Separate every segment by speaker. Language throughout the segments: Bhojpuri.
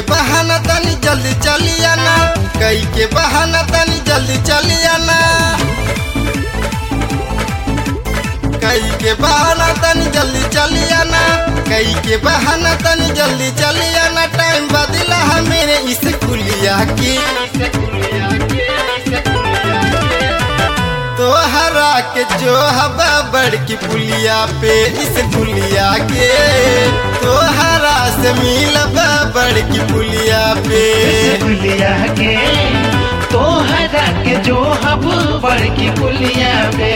Speaker 1: बहाना तनी जल्दी चली आना कई के बहाना तनी जल्दी चली आना कई के बहाना तनी जल्दी चली आना कई के बहाना तनी जल्दी चली आना टाइम बदला है मेरे इस कुलिया की तो हरा के जो हवा बड़की पुलिया पे इस पुलिया के तो हरा से मिलबा बड़की पुलिया पे
Speaker 2: पुलिया के तो हरा के जो हब बड़की पुलिया पे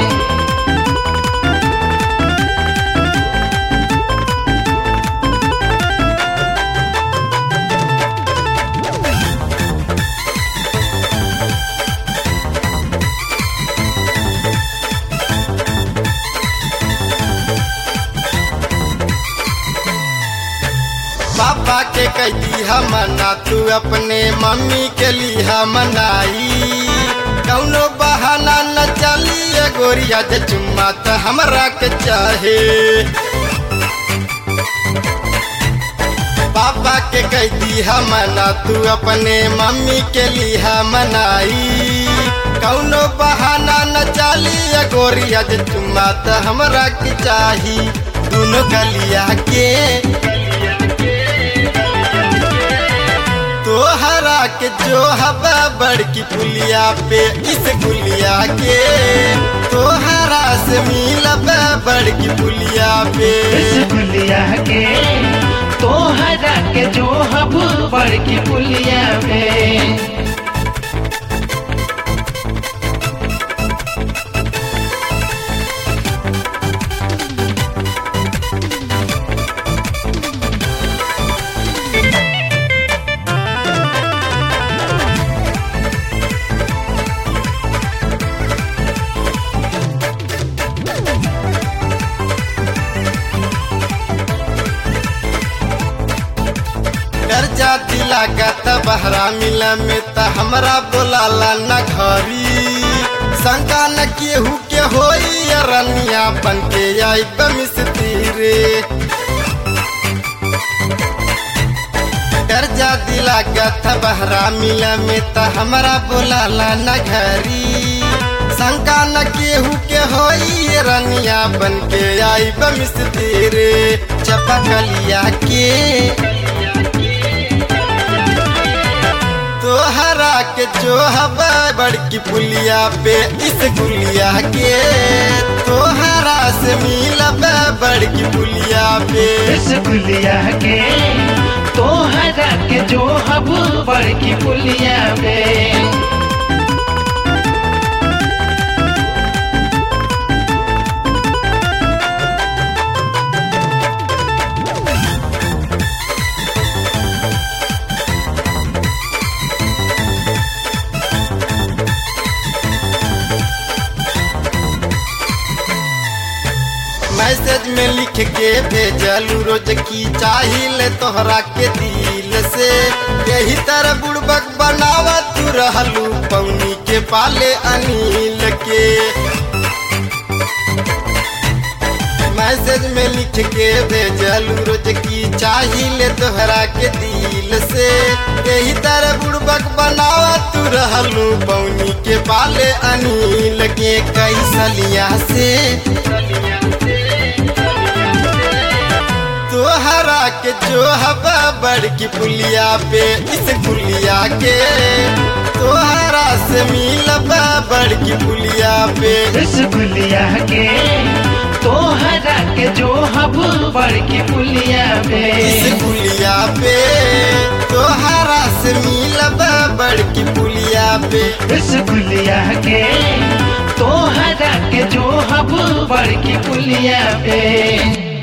Speaker 1: पापा के कहती हम मना तू अपने मम्मी के लिए मनाई कौनो बहाना न चली गोरिया जे चुम्मा तो हमरा के चाहे पापा के कहती हम मना तू अपने मम्मी के लिए मनाई कौनो बहाना न चली गोरिया जे चुम्मा तो हमरा के चाही दोनों गलिया के तो हरा के जो हवा बड़की पुलिया पे इस गुलिया के तो हरा से मिलबा बड़की पुलिया पे
Speaker 2: इस पुलिया के तो हरा के जो हब बड़की पुलिया पे
Speaker 1: डर जाती लागत बहरा मिला में त हमरा बोलाला न घरी शंका न केहू के होई रनिया बन के आई बमिस्ती रे डर जाती लागत बहरा मिला में त हमरा बोलाला न घरी शंका न केहू के होई रनिया बन के आई बमिस्ती रे चपकलिया के तो हरा के जो हवा बड़की पुलिया पे इस गुलिया के तो हरा से मिलबा बड़की पुलिया पे
Speaker 2: इस पुलिया के तो हरा के जो हब बड़की पुलिया पे
Speaker 1: मैसेज में लिख के भेजलू रोज की चाहिल तोहरा के दिल से यही तरह बुड़बक बनावा तू रहलू पौनी के पाले अनिल के मैसेज में लिख के भेजलू रोज की चाहिल तोहरा के दिल से यही तरह बुड़बक बनावा तू रहलू पौनी के पाले अनिल के कई सलिया से तो हरा के जो हवा बड़की पुलिया पे इस पुलिया के तो हरा से मिलबा बड़की पुलिया पे
Speaker 2: इस पुलिया के तो हरा के जो हब बड़की पुलिया पे
Speaker 1: इस पुलिया पे तो हरा से मिलबा बड़की पुलिया पे
Speaker 2: इस पुलिया के तो हरा के जो हब बड़की पुलिया पे